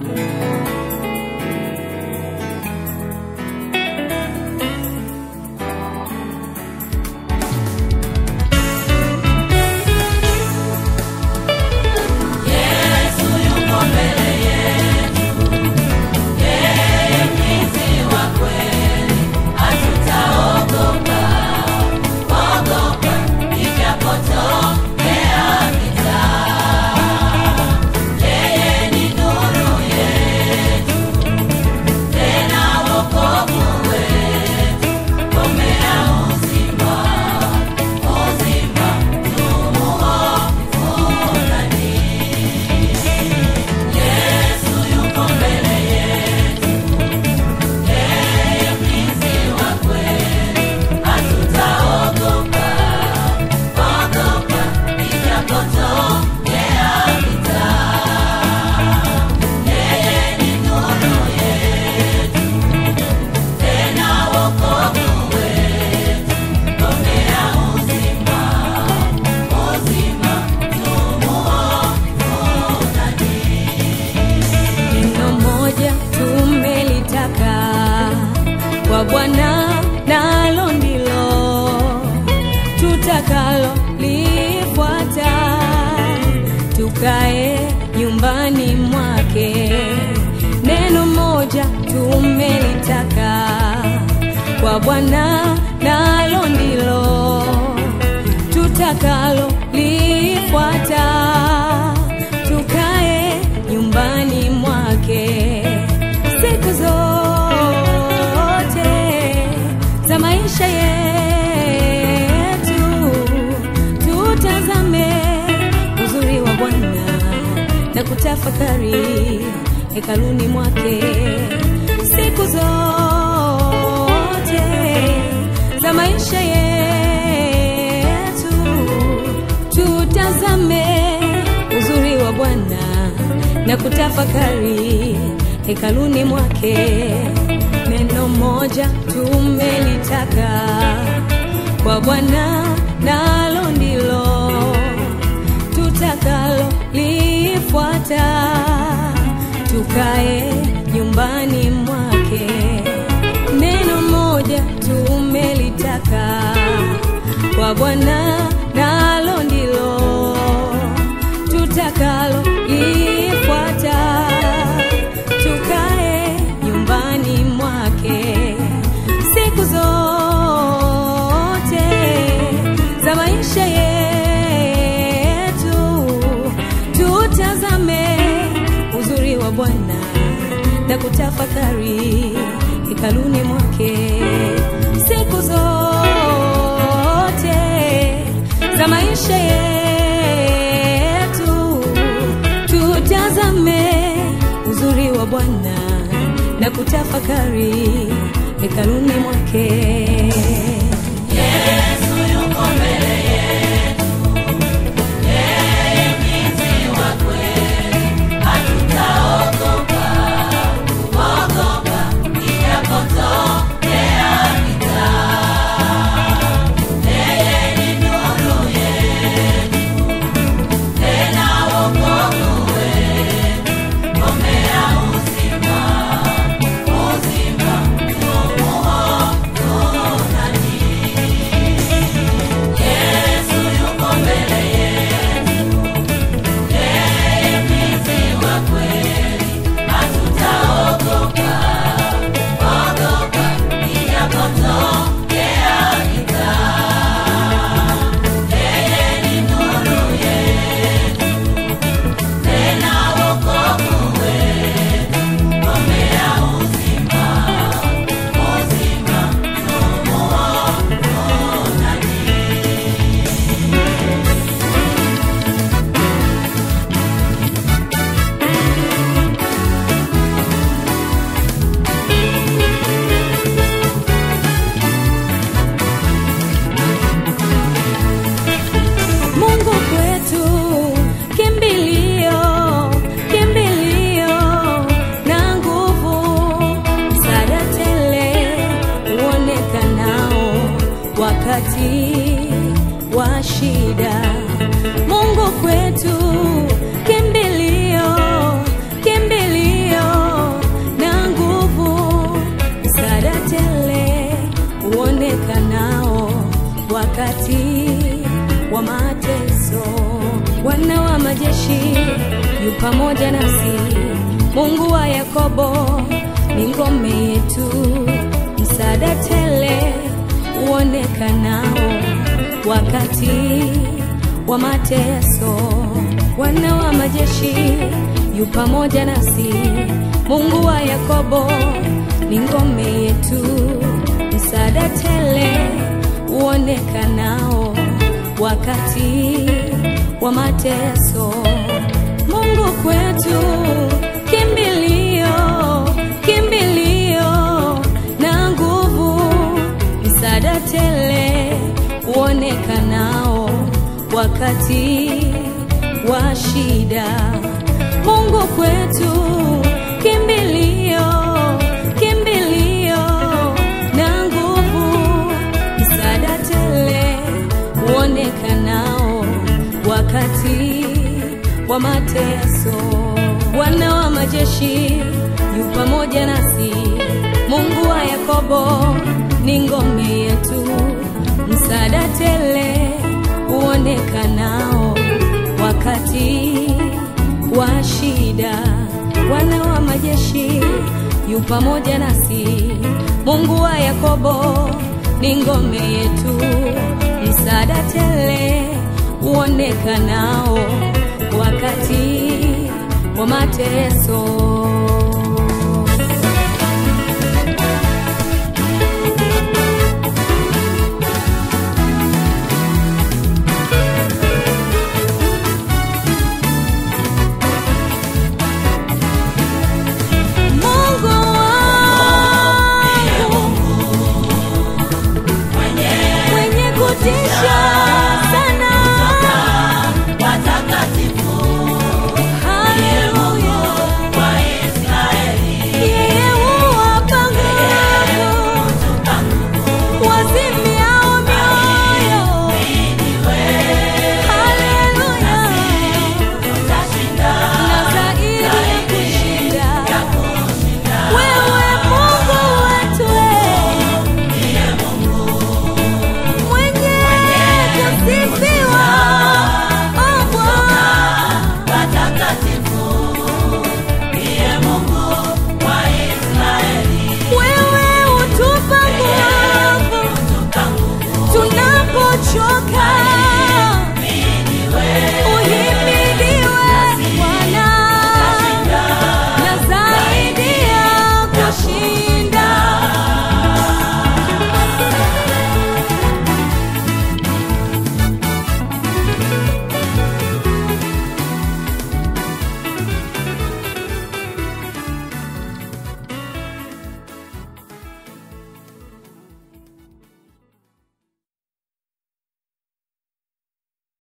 Neno moja tumelitaka kwa Bwana, nalo ndilo tutakalo lifuata, tukae nyumbani mwake. Neno moja tumelitaka kwa Bwana, nalo ndilo tutakalo lifuata, tukae nyumbani mwake siku zote za maisha yetu, tutazame uzuri wa Bwana na kutafakari hekaluni mwake siku zote za maisha yetu, tutazame uzuri wa Bwana na kutafakari hekaluni mwake. Neno moja tumelitaka kwa Bwana, nalo ndilo tutakalo lifuata, tukae nyumbani mwake. Neno moja tumelitaka kwa Bwana, nalo ndilo tutakalo lifuata, tukae nyumbani mwake siku zote za maisha yetu, tutazame uzuri wa Bwana na kutafakari hekaluni mwake siku zote za maisha yetu, tutazame uzuri wa Bwana na kutafakari hekaluni mwake. Uzima, uzima, tumuo, tuonani. pamoja nasi. Mungu wa Yakobo ni ngome yetu, msaada tele uonekanao wakati wa mateso. Bwana wa majeshi yu pamoja nasi. Mungu wa Yakobo ni ngome yetu, msaada tele uonekanao wakati wa mateso. Mungu kwetu kimbilio, kimbilio na nguvu, msaada tele uonekanao wakati wa shida. Mungu kwetu kimbilio, kimbilio na nguvu, msaada tele uonekanao wakati wa mateso. Bwana wa majeshi yu pamoja nasi, Mungu wa Yakobo ni ngome yetu, msaada tele uonekanao wakati wa shida. Bwana wa majeshi yu pamoja nasi, Mungu wa Yakobo ni ngome yetu, msaada tele uonekanao wakati wa mateso.